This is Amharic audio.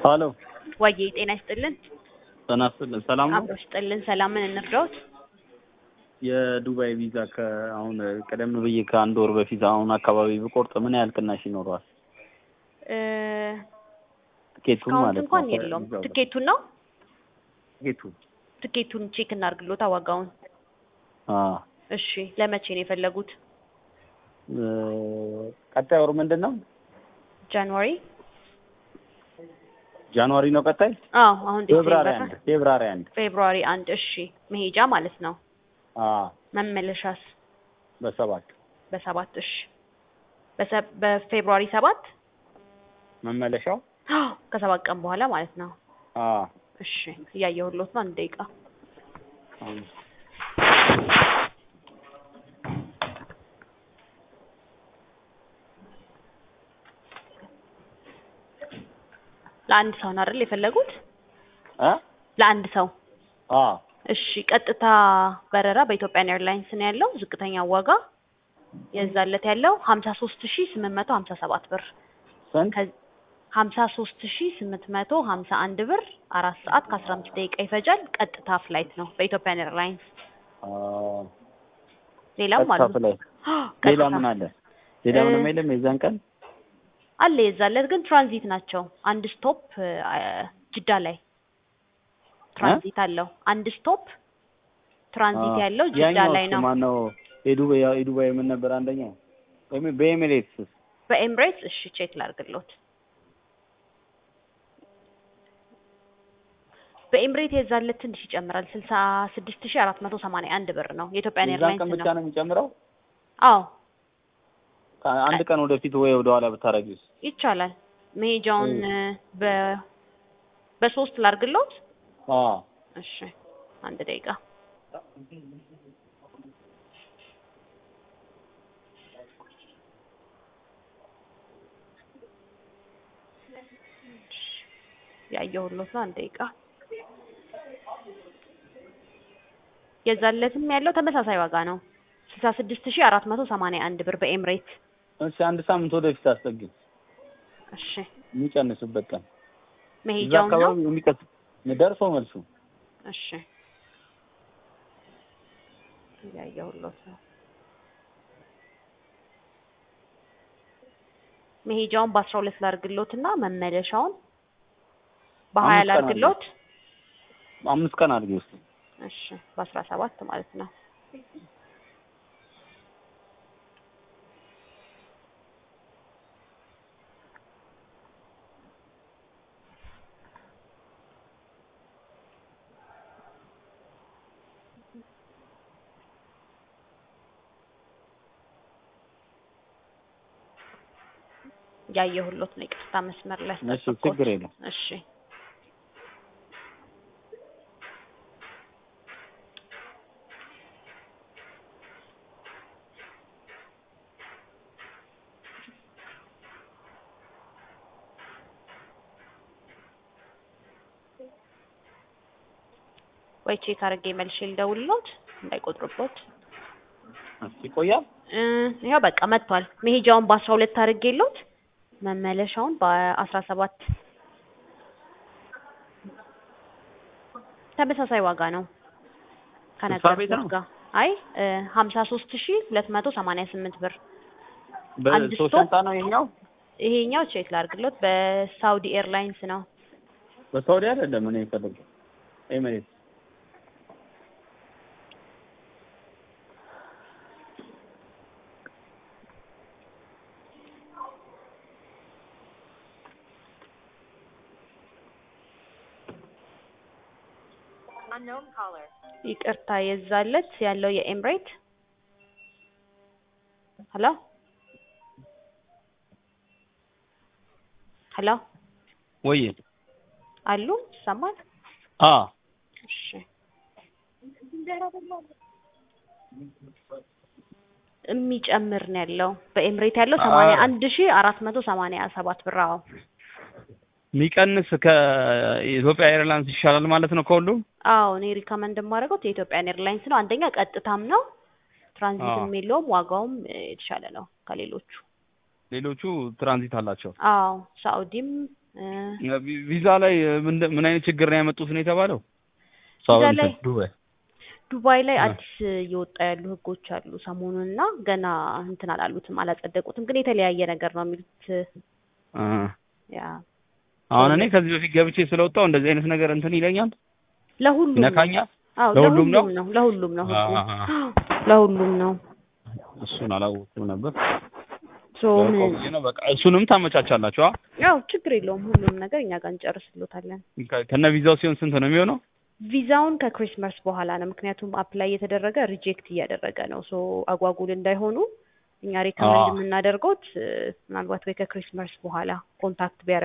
ሀሎ ወዬ ጤና ይስጥልን። ጤና ይስጥልን። ሰላም ነው? አብሮ ይስጥልን። ሰላምን እንርዳዎት? የዱባይ ቪዛ ከአሁን ቀደም ብዬ ከአንድ ወር በፊት አሁን አካባቢ ብቆርጥ ምን ያህል ቅናሽ ይኖረዋል? እ ትኬቱን ካውንት ማለት እንኳን ነው። የለውም። ከቪዛው ጋር። ትኬቱን ነው ትኬቱ ትኬቱን ቼክ እናድርግሎታ ዋጋውን። አ እሺ ለመቼ ነው የፈለጉት? እ ቀጣይ ወር ምንድን ነው? ጃንዋሪ? ጃንዋሪ ነው ቀጣይ? አዎ አሁን ፌብራሪ ዲሴምበር አንድ ፌብራሪ አንድ ፌብሩዋሪ አንድ እሺ መሄጃ ማለት ነው። አ መመለሻስ በሰባት በሰባት እሺ በሰ- በፌብሩዋሪ ሰባት መመለሻው አዎ ከሰባት ቀን በኋላ ማለት ነው። አ እሺ እያየሁሎት ነው። አንድ ደቂቃ አሁን ለአንድ ሰው ነው አይደል የፈለጉት? አ ለአንድ ሰው አ እሺ ቀጥታ በረራ በኢትዮጵያን ኤርላይንስ ነው ያለው። ዝቅተኛ ዋጋ የዛለት ያለው ሀምሳ ሶስት ሺ ስምንት መቶ ሀምሳ ሰባት ብር ስንት? ሀምሳ ሶስት ሺ ስምንት መቶ ሀምሳ አንድ ብር አራት ሰዓት ከአስራ አምስት ደቂቃ ይፈጃል። ቀጥታ ፍላይት ነው በኢትዮጵያን ኤርላይንስ። አ ሌላም ቀጥታ አሉ ፍላይት። ቀጥታ ሌላ ምን አለ? ሌላ እ ምንም የለም የዛን ቀን? አለ የዛለት ግን ትራንዚት ናቸው። አንድ ስቶፕ ጅዳ ላይ ትራንዚት አለው። አንድ ስቶፕ ትራንዚት ያለው ጅዳ ያኛው ላይ ነው። ማን ነው? የዱባይ የዱባይ ምን ነበር አንደኛው? ወይም በኤሚሬትስ በኤምሬትስ እሺ ቼክ ላድርግሎት። በኤምሬት የዛለት ትንሽ ይጨምራል። ስልሳ ስድስት ሺ አራት መቶ ሰማንያ አንድ ብር ነው። የኢትዮጵያን የዛን ኤርላይንስ ቀን ብቻ ነው። ነው የሚጨምረው? አዎ አንድ ቀን ወደፊት ወይ ወደ ኋላ ብታረጊውስ? ይቻላል። መሄጃውን በ በሶስት ላድርግሎት። አ እሺ አንድ ደቂቃ ያየሁሎት ነው። አንድ ደቂቃ የዛለትም ያለው ተመሳሳይ ዋጋ ነው። ስልሳ ስድስት ሺ አራት መቶ ሰማንያ አንድ ብር በኤምሬት። እሺ አንድ ሳምንት ወደፊት አስጠጊ እሺ የሚቀንስበት ቀን እዛ መሄጃውን ነው። አካባቢ የሚቀስ ደርሶ መልሱ እሺ ያየሁሎት ነው። መሄጃውን በአስራ ሁለት ላድርግሎት እና መመለሻውን በሀያ አምስት ቀን ላድርግሎት። አምስት ቀን አድርጊ ውስጥ እሺ በአስራ ሰባት ማለት ነው። ያየሁሎት ነው። ይቅርታ መስመር ላይ እሺ አስጠበቅኩት። ችግር የለም እሺ ወይ ቼክ አድርጌ መልሼ ልደውልሎት እንዳይቆጥሩበት። እሺ ይቆያል እ ይኸው በቃ መጥቷል። መሄጃውን በአስራ ሁለት አድርጌሎት መመለሻውን በአስራ ሰባት ተመሳሳይ ዋጋ ነው ስልሳ ቤት ነው? ከነገርኩት ጋር። አይ ሀምሳ ሶስት ሺ ሁለት መቶ ሰማንያ ስምንት ብር አንድ በሶስት ስቶፕ? ሻንጣ ነው ይሄኛው ይሄኛው ቼክ ላድርግሎት በሳውዲ ኤርላይንስ ነው። በሳውዲ አይደለም እኔ የፈለገው ኤሚሬትስ ይቅርታ የዛለት ያለው የኤምሬት ሄሎ ሄሎ ወይ አሉ ይሰማል? አ እሺ የሚጨምር ነው ያለው በኤምሬት ያለው ሰማንያ አንድ ሺ አራት መቶ ሰማንያ ሰባት ብር። አዎ የሚቀንስ ከኢትዮጵያ ኤርላይንስ ይሻላል ማለት ነው ከሁሉም አዎ እኔ ሪከመንድ የማደርገው የኢትዮጵያን ኤርላይንስ ነው። አንደኛ ቀጥታም ነው ትራንዚትም የለውም ዋጋውም የተሻለ ነው ከሌሎቹ። ሌሎቹ ትራንዚት አላቸው። አዎ ሳኡዲም እ ቪ- ቪዛ ላይ ምን ምን አይነት ችግር ነው ያመጡት ነው የተባለው? እሷ ቪዛ እንትን ላይ ዱባይ ዱባይ ላይ እ አዲስ እየወጣ ያሉ ህጎች አሉ ሰሞኑን እና ገና እንትን አላሉትም አላጸደቁትም፣ ግን የተለያየ ነገር ነው የሚሉት። እ ያ አሁን እኔ ከዚህ በፊት ገብቼ ስለወጣሁ እንደዚህ አይነት ነገር እንትን ይለኛል ለሁሉም ነው። ይነካኛል። አዎ ለሁሉም ነው? ለሁሉም ነው ለሁሉም ነው ህጉ አ- ለሁሉም ነው። እሱን አላወቅኩም ነበር። ሶ ምን ያው ቆየ ነው በቃ እሱንም ታመቻቻላችሁ? አ? ያው ችግር የለውም ሁሉም ነገር እኛ ጋር እንጨርስሎታለን። ከ- ከነ ቪዛው ሲሆን ስንት ነው የሚሆነው? ቪዛውን ከክሪስማስ በኋላ ነው፣ ምክንያቱም አፕላይ እየተደረገ ሪጀክት እያደረገ ነው። ሶ አጓጉል እንዳይሆኑ እኛ ሪከመንድ አዎ። የምናደርገውት ምናልባት ወይ ከክሪስማስ በኋላ ኮንታክት ቢያደርጉ